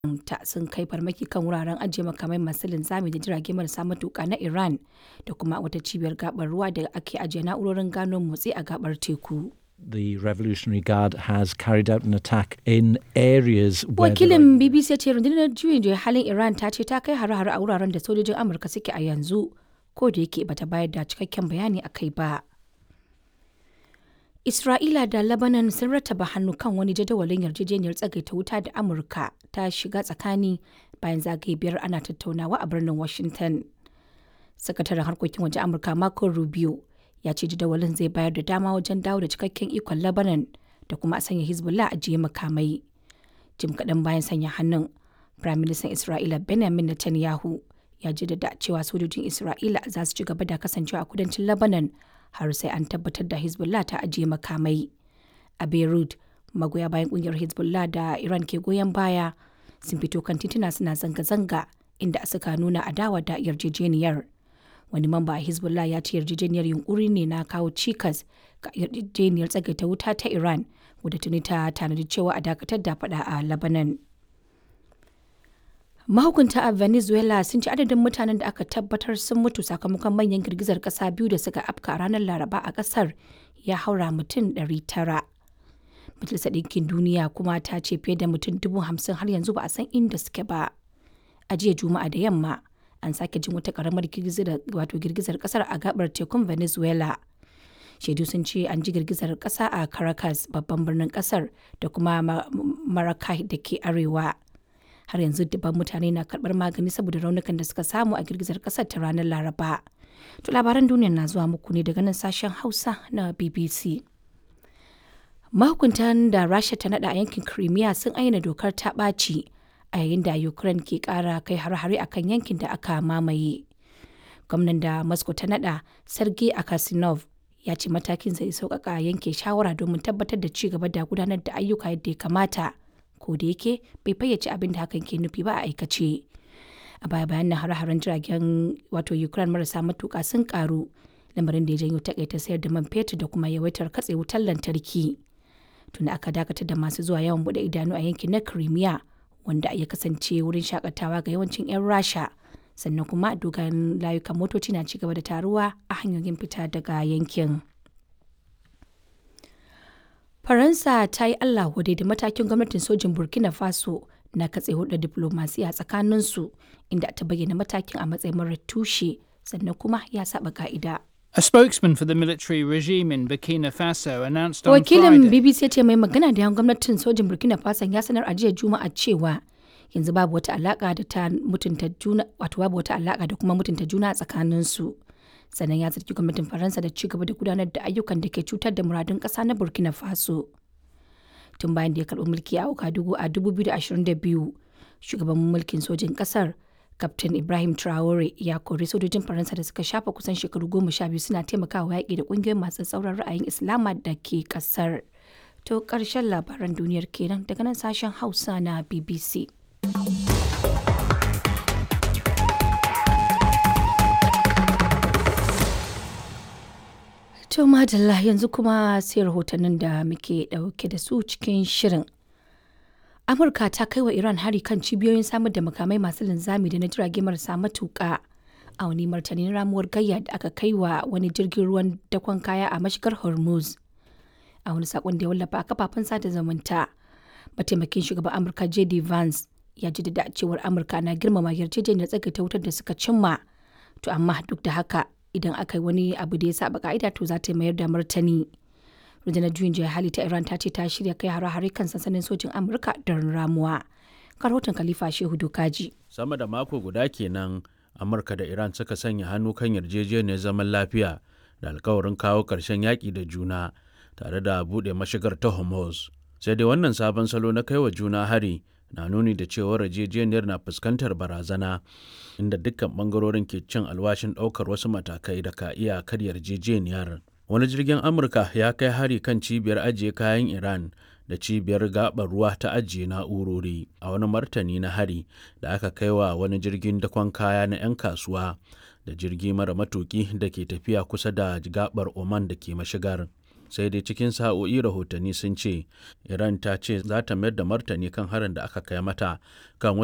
ta sun kai farmaki kan wuraren ajiye makamai masu linzami da jirage marasa matuƙa na Iran da kuma wata cibiyar gabar ruwa da ake ajiye na'urorin gano motsi a gabar teku. The Revolutionary Guard has carried out an attack in areas where there are- Wakilin BBC ya ce rundunar juyin juya halin Iran ta ce ta kai hare-hare a wuraren da sojojin Amurka suke a yanzu ko da yake bata bayar da cikakken bayani a kai ba. Isra'ila da Lebanon sun rattaba hannu kan wani jadawalin yarjejeniyar tsagaita wuta da Amurka ta shiga tsakani bayan zagaye biyar ana tattaunawa a birnin Washington. Sakataren harkokin waje Amurka Marco Rubio ya ce jadawalin zai bayar da dama wajen dawo da cikakken ikon Lebanon da kuma a sanya Hezbollah a jiye makamai. Jim kaɗan bayan sanya hannun, Firaministan Isra'ila Benjamin Netanyahu ya jaddada cewa sojojin Isra'ila za su ci gaba da kasancewa a kudancin Lebanon har sai an tabbatar da Hezbollah ta ajiye makamai. A Beirut, magoya bayan kungiyar Hezbollah da Iran ke goyon baya sun fito kan tituna suna zanga-zanga inda suka nuna adawa da yarjejeniyar. Wani mamba a Hezbollah ya ce yarjejeniyar yunkuri ne na kawo cikas ga yarjejeniyar tsagaita wuta ta Iran wadda tuni ta tanadi cewa a dakatar da fada a Lebanon. Mahukunta a Venezuela sun ci adadin mutanen da aka tabbatar sun mutu sakamakon manyan girgizar kasa biyu da suka afka a ranar Laraba a kasar ya haura mutum 900. Majalisar Ɗinkin Duniya kuma ta ce fiye da mutum dubu hamsin har yanzu ba a san inda suke ba. A jiya Juma'a da yamma an sake jin wata karamar girgizar wato girgizar kasar a gabar tekun Venezuela. Shaidu sun ce an ji girgizar kasa a Caracas babban birnin kasar da kuma Maracay da ke arewa. har yanzu dubban mutane na karbar magani saboda raunukan da suka samu a girgizar kasar ta ranar laraba to labaran duniya na zuwa muku ne daga nan sashen hausa na bbc mahukuntan da rasha ta nada a yankin crimea sun ayyana dokar ta ɓaci a yayin da ukraine ke ƙara kai har-hare a kan yankin da aka mamaye gwamnan da moscow ta nada sergei akasinov ya ce matakin zai sauƙaƙa yanke shawara domin tabbatar da ci gaba da gudanar da ayyuka yadda ya kamata ko da yake bai fayyace abin da hakan ke nufi ba a aikace a baya bayan nan hare-haren jiragen wato ukraine marasa matuka sun karu lamarin da ya janyo takaita sayar da man fetur da kuma yawaitar katse wutar lantarki tunda aka dakatar da masu zuwa yawan bude idanu a yankin na crimea wanda ya kasance wurin shakatawa ga yawancin 'yan rasha sannan kuma dogayen layukan motoci na cigaba da taruwa a hanyoyin fita daga yankin. Faransa ta yi Allah wadai da matakin gwamnatin sojin Burkina Faso na katse hulɗar diplomasiya tsakaninsu inda ta bayyana matakin a matsayin marar tushe sannan kuma ya saba ka'ida. A spokesman for the military regime in Burkina Faso announced on Wakilin Friday. BBC ya ce mai magana da yan gwamnatin sojin Burkina Faso ya sanar a jiya Juma'a cewa yanzu babu wata alaka da ta mutunta juna wato babu wata alaka da kuma mutunta juna a tsakaninsu. sannan ya zargi gwamnatin faransa da ci gaba da gudanar da ayyukan da ke cutar da muradun ƙasa na burkina faso tun bayan da ya karɓi mulki a Ouagadougou a 2022 shugaban mulkin sojin ƙasar Captain Ibrahim Traore ya kori sojojin Faransa da suka shafa kusan shekaru goma sha biyu suna taimakawa yaƙi da ƙungiyoyin masu tsauran ra'ayin Islama da ke ƙasar. To ƙarshen labaran duniyar kenan daga nan sashen Hausa na BBC. To madalla yanzu kuma sai rahotannin da muke ɗauke da su cikin shirin. Amurka ta kai wa Iran hari kan cibiyoyin samar da makamai masu linzami da na jirage marasa matuƙa a wani martanin ramuwar gayya da aka kai wa wani jirgin ruwan dakon kaya a mashigar Hormuz. A wani saƙon da ya wallafa a kafafen sada zumunta, mataimakin shugaban Amurka J.D. Vance ya jaddada cewar Amurka na girmama yarjejeniyar tsagaita wutar da suka cimma. To amma duk da haka idan aka yi wani abu da ya saba ka'ida to za ta mayar da martani. rundunar juyin juya hali ta iran ta ce ta shirya kai hare-hare kan sansanin sojin amurka da ramuwa rahoton khalifa shehu dokaji sama da mako guda kenan amurka da iran suka sanya hannu kan yarjejeniyar zaman lafiya da alkawarin kawo ƙarshen yaƙi da juna tare da buɗe mashigar ta hormuz sai dai wannan sabon salo na kaiwa juna hari na nuni da cewar yarjejeniyar na fuskantar barazana inda dukkan bangarorin ke cin alwashin ɗaukar wasu matakai da ka iya karya yarjejeniyar wani jirgin amurka ya kai hari kan cibiyar ajiye kayan iran da cibiyar gabar ruwa ta ajiye na'urori a wani martani na hari da aka kai wa wani jirgin dakon kaya na 'yan kasuwa da jirgi mara matuki da ke tafiya kusa da gabar oman da ke mashigar sai dai cikin sa'o'i rahotanni sun ce iran ta ce za ta mayar da martani kan harin da aka kai mata kan